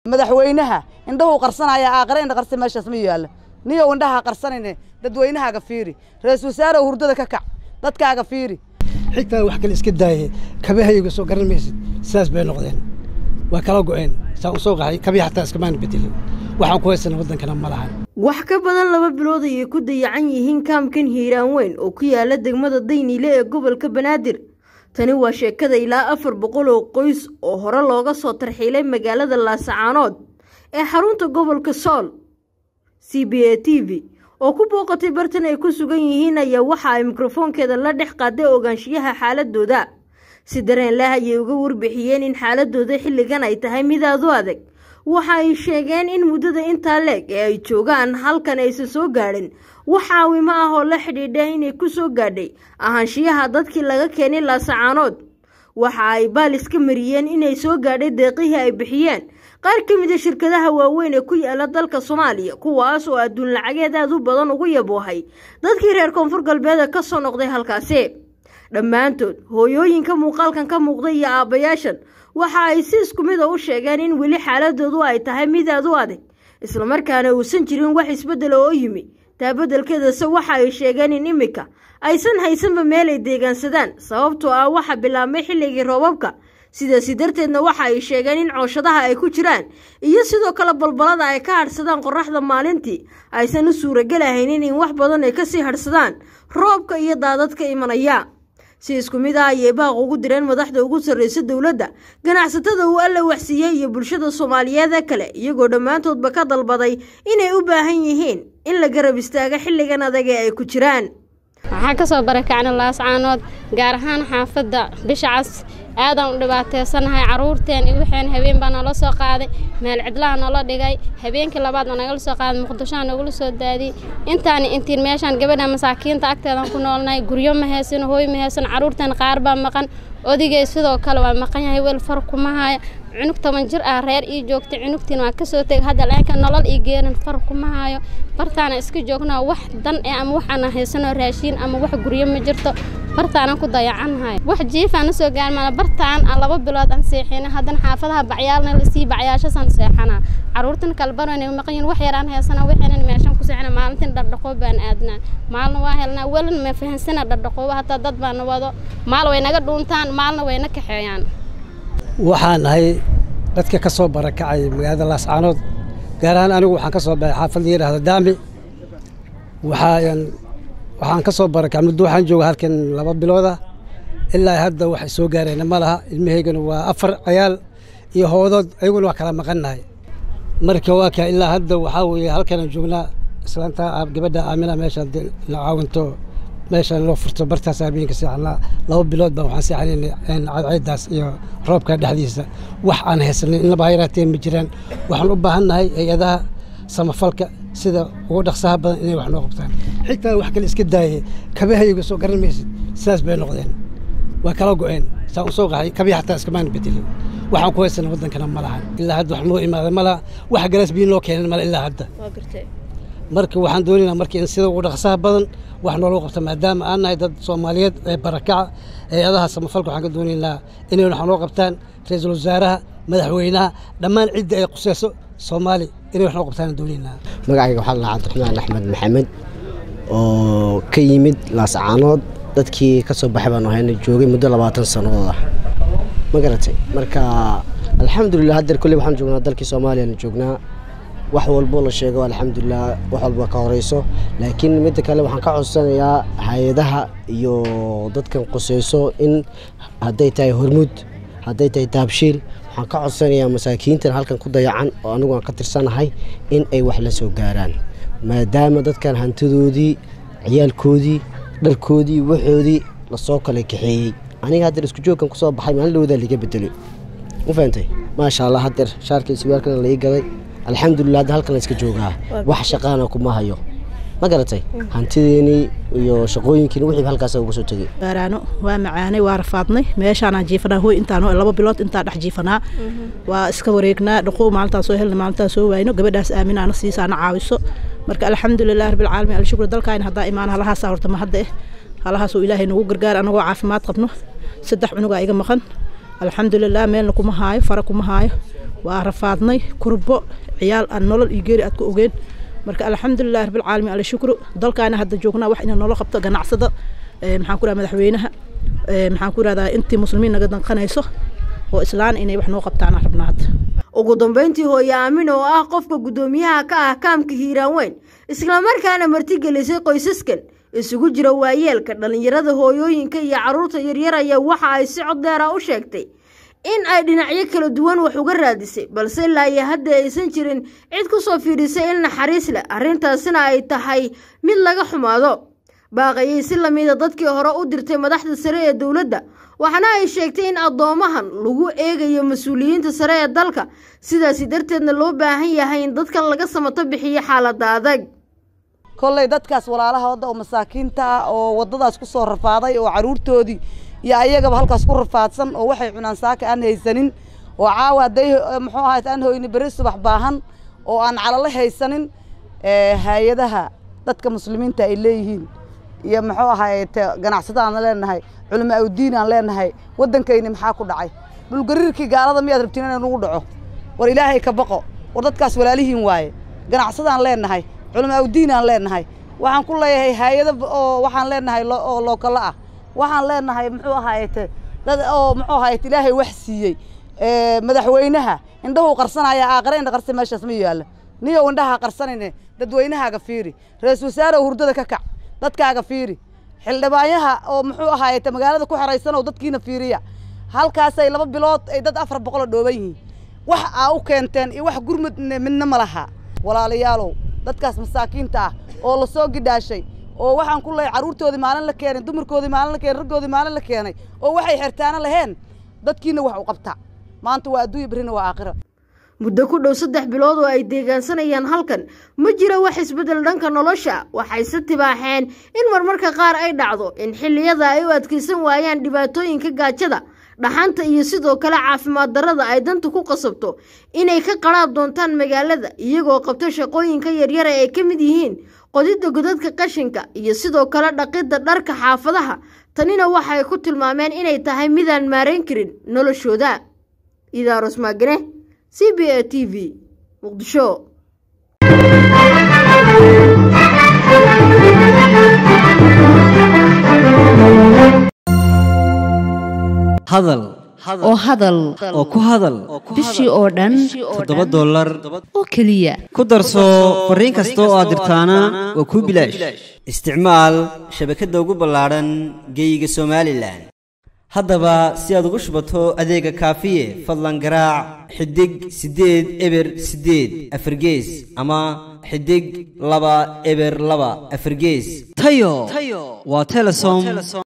madaxweynaha indhahuu qarsanaya aaqare indha qarsa meeshaas ma yaalla niyow indhaha qarsanayne dadweynahaaga fiiri ra-iisul wasaare hurdada ka kac dadkaaga fiiri xitaa wax kale iska daaye kabahayga soo garan maysid sidaas bay noqdeen waa kala go'een saa u soo qaxay kabii xataa iskamaan bedelin waxaan ku haysana waddankana ma lahan wax ka badan laba bilood ayay ku dayacan yihiin kaamkan hiiraan weyn oo ku yaala degmada dayniile ee gobolka banaadir tani waa sheekada ilaa afar boqol oo qoys oo hore looga soo tarxiilay magaalada laasacaanood ee xarunta gobolka sool c b a t v oo ku booqatay bartan ay ku sugan yihiin ayaa waxa ay mikrofoonkeeda la dhex qaaday ogaanshiyaha xaaladooda si dareen leh ayay uga warbixiyeen in xaaladooda xilligan ay tahay mid aad u adag waxa ay sheegeen in muddada intaa leeg ee ay joogaan halkan aysan soo gaadhin wax caawimo ah oo la xidhiidha inay ku soo gaadhay ahaanshiyaha dadkii laga keenay laasacaanood waxa ay baalis ka mariyeen inay soo gaadhay deeqihii ay bixiyeen qaar ka mid a shirkadaha waaweyn ee ku yaala dalka soomaaliya kuwaas oo adduun lacageed aad u badan ugu yaboohay dadkii reer koonfur galbeeda ka soo noqday halkaasi dhammaantood hooyooyinka muuqaalkan ka muuqda iyo aabbayaashan waxa ay si isku mid a u sheegeen in weli xaaladoodu ay tahay mid aad u adag islamarkaana uusan jirin wax isbeddela oo yimi taa beddelkeedase waxa ay sheegeen in iminka aysan haysanba meel ay deegaansadaan sababtoo ah waxa bilaabmay xilligii roobabka sidaasi darteedna waxa ay sheegeen in cooshadaha ay ku jiraan iyo sidoo kale balbalada ay ka hadhsadaan qoraxda maalintii aysan u suuragelahaynin in wax badan ay kasii hadhsadaan roobka iyo daadadka imanaya si isku mid ah ayay baaq ugu direen madaxda ugu sarreysa dowladda ganacsatada uu alla waxsiiyey iyo bulshada soomaaliyeed ee kale iyagoo dhammaantoodba ka dalbaday inay u baahan yihiin in la garab istaaga xilligan adag ee ay ku jiraan waxaan ka soo barakacnay laascaanood gaar ahaan xaafadda bisha cas aadaan u dhibaataysanahay carruurteen iyo waxeen habeen baa noola soo qaaday meel cidlaha noola dhigay habeenkii labaad baa nagala soo qaaday muqdishoa nagula soo daadiyey intaani intiin meeshaan gabadha masaakiinta agteedan ku noolnahay guryo ma haysano hooy ma haysano carruurteen qaar baa maqan odigay sidoo kale waa maqan yahay weel far kuma haya cunug toban jir ah reer ii joogtay cunugtiin waa kasoo tegay hadda leenka nolol ii geenan far kuma hayo bartaana iska joognaa wax dan eh ama waxaana haysano raashiin ama wax guryo ma jirto bartaanan ku dayacannahay wax jiifaan soo gaar mala bartaan aan laba bilood aan seexina haddana xaafadaha bacyaalna lasii bacyaashasaan seexanaa carruurtan kalbarana maqan yihin wax yaraan haysana waxaynan meeshan ku seexina maalintiin dhardhaqoob baan aadnaa maalna waa helnaa welin ma fahansana dhardhaqooba hataa dad baana wado maal way naga dhuuntaan maalna way na kaxeeyaan waxaan ahay dadka ka soo barakacay magaalada laascaanood gaar ahaan anigu waxaan ka soo baxay xaafad la yidhaahdo daami waxaan waxaan ka soo barakacay muddo waxaan jooga halkan laba bilooda ilaa hadda waxay soo gaareen ma laha ilmahaygana waa afar cayaal iyo hoodood ayaguna waa kala maqannahay marka waa kaa ilaa hadda waxaa weeye halkanaan joognaa islaanta gabadha aamina meeshaan la caawinto meeshaan loo furto bartaas habeenka seexanaa laba bilood baa waxaan seexanaynay cadceeddaas iyo roobka dhexdiisa wax aan haysanin inaba ha yaraatee ma jiraan waxaan u baahannahay hay-adaha samafalka sida ugu dhaqsaha badan inay wax noo qabtaan xitaa wax kale iska daaye kabahayga soo garan maysid sidaas bay noqdeen waa kala go'een saa u soo qaxay kabii xataa iskamaan bedelin waxaan ku haysana waddankana ma lahan ilaa hadda wax noo imaada ma laha wax galaas biyo noo keenan male ilaa hadda marka waxaan doonaynaa marka in sida ugu dhaqsaha badan wax nooloo qabta maadaama aan nahay dad soomaaliyeed ee barakaca hay-adaha samafalka waxaan ka doonaynaa inay wax noo qabtaan ra-iisul wasaaraha madaxweynaha dhammaan cidda ay quseyso soomaali inay wax noo qabtaan doonaynaa magacayga waxaa la cabdiraxmaan axmed maxamed oo ka yimid laascaanood dadkii ka soo baxay baan ahayna joogay muddo labaatan sannadood ah ma garatay marka alxamdulilah haddeer kolley waxaan joognaa dalkii soomaaliyana joognaa wax walbo la sheego alxamdulilah wax walba ka horeyso laakiin midda kale waxaan ka codsanayaa hay-adaha iyo dadkan quseyso in hadday tahay hormuud hadday tahay taabshiil waxaan ka codsanayaa masaakiintan halkan ku dayacan oo anigu aan ka tirsanahay in ay wax la soo gaaraan maadaama dadkan hantidoodii ciyaalkoodii dharkoodii waxoodii lasoo kala kaxeeyey aniga haddeer isku joogkan kusoo baxay maalin dhawdaa liga bedelay ma fahantay maasha allah haddeer shaarkii siwaalkana lai gaday alxamdulilah hadda halkan la iska joogaa wax shaqaana kuma hayo ma garatay hantideenii iyo shaqooyinkiina wixii halkaas uga soo tegay gaaraano waa macaanay waa rafaadnay meeshaanaan jiifanaa hooy intaan laba bilood intaa dhex jiifanaa waa iska wareegnaa dhaqow maalintaan soo helna maalintaan soo waayno gabadhaas aaminaana siisaana caawiso marka alxamdulilah rabbilcaalamiin alshukr dalkaayna haddaa imaan halahaasaa horta ma hadda eh halahaasoo ilaahay nagu gargaar anagoo caafimaad qabno saddex cunugaa iga maqan alxamdulilah meelna kuma haayo fara kuma haayo waa rafaadnay kurbo ciyaal aan nolol iyo geeri aad ku ogeen marka alxamdulilah rabbilcaalamiin ala shukru dalkaana hadda joognaa wax inay noola qabto ganacsada maxaan ku raha madaxweynaha maxaan ku rahdaa intii muslimiin naga danqanayso oo islaan inay wax noo qabtaana rabnaa hadda ugu dambeyntii hooye aamin oo ah qofka guddoomiyaha ka ah kaamka hiiraan weyn islamarkaana martigelisay qoysaskan isugu jira waayeelka dhallinyarada hooyooyinka iyo carruurta yaryar ayaa waxa ay si cod dheera u sheegtay in ay dhinacyo kala duwan wax uga raadisay balse ilaa iyo hadda aysan jirin cid ku soo fiidhisay il naxariis leh arrintaasina ay tahay mid laga xumaado baaqayay si lamida dadkii hore u dirtay madaxda sare ee dowladda waxaana ay sheegtay in addoomahan lagu eegayo mas-uuliyiinta sare ee dalka sidaasi darteedna loo baahan yahay in dadkan laga samato bixiyo xaaladda adag kolley dadkaas walaalaha wadda oo masaakiinta ah oo waddadaas ku soo rafaaday oo carruurtoodii iyo ayagaba halkaas ku rafaadsan oo waxay cunaan saaka aan haysanin oo caawa hadday muxuu ahayd aan hoyni beri subax baahan oo aan calalo haysanin hay-adaha dadka muslimiinta ay leeyihiin iyo muxuu ahayd ganacsada aan leenahay culimo awdiin aan leenahay waddankayni maxaa ku dhacay dhulgariirkii gaalada miyaad rabtiin inay nagu dhaco war ilaahay ka baqo war dadkaas walaalihiin waaye ganacsadaan leenahay culimo awdiin aan leenahay waxaan ku leeyahay hay-ado oo waxaan leenahay oo lookalo ah waxaan leenahay muxuu ahayte dad oo muxuu ahayt ilaahay wax siiyey madaxweynaha indhahuu qarsanaya aaqare indha qarsa meeshaas ma yaalla niyow indhaha qarsanayne dadweynahaaga fiiri ra-isul wasaare hurdada ka kac dadkaaga fiiri xildhibaanyaha oo muxuu ahayte magaalada ku xeraysan oo dadkiina fiiriya halkaasay laba bilood ay dad afar boqoloo dhooban yihiin wax aa u keenteen iyo wax gurmud midna ma laha walaalayaalow dadkaas masaakiinta ah oo la soo gidhaashay oo waxaan ku leeyahay carruurtoodii maalin la keenay dumarkoodii maalin la keenay raggoodii maalin la keenay oo waxay xirtaana laheen dadkiina wax u qabtaa maanta waa adduunya berrina waa aakhira muddo ku dhow saddex bilood oo ay deegaansanayaan halkan ma jiro wax isbeddel dhanka nolosha waxayse tibaaxeen in marmarka qaar ay dhacdo in xilliyada ay u adkaysan waayaan dhibaatooyinka gaajada dhaxanta iyo sidoo kale caafimaad darrada ay danta ku qasabto inay ka qaraab doontaan magaalada iyagoo qabto shaqooyinka yaryara ay ka mid yihiin qodidda godadka qashinka iyo sidoo kale dhaqidda dharka xaafadaha tanina waxay ku tilmaameen inay tahay midaan maarayn karin noloshooda idaaros maagane c b a t v muqdisho hadal oo hadal oo ku hadal bishii oo dhan toddoba dollar oo keliya ku darso fariin kasta oo aad dirtaana waa kuu bilaash isticmaal shabakadda ugu ballaadhan geeyiga somalilan haddaba si aad ugu shubato adeega kaafiye fadlan garaac xidig siddeed eber siddeed afargees ama xidig laba eber laba afargees tayo waa telesom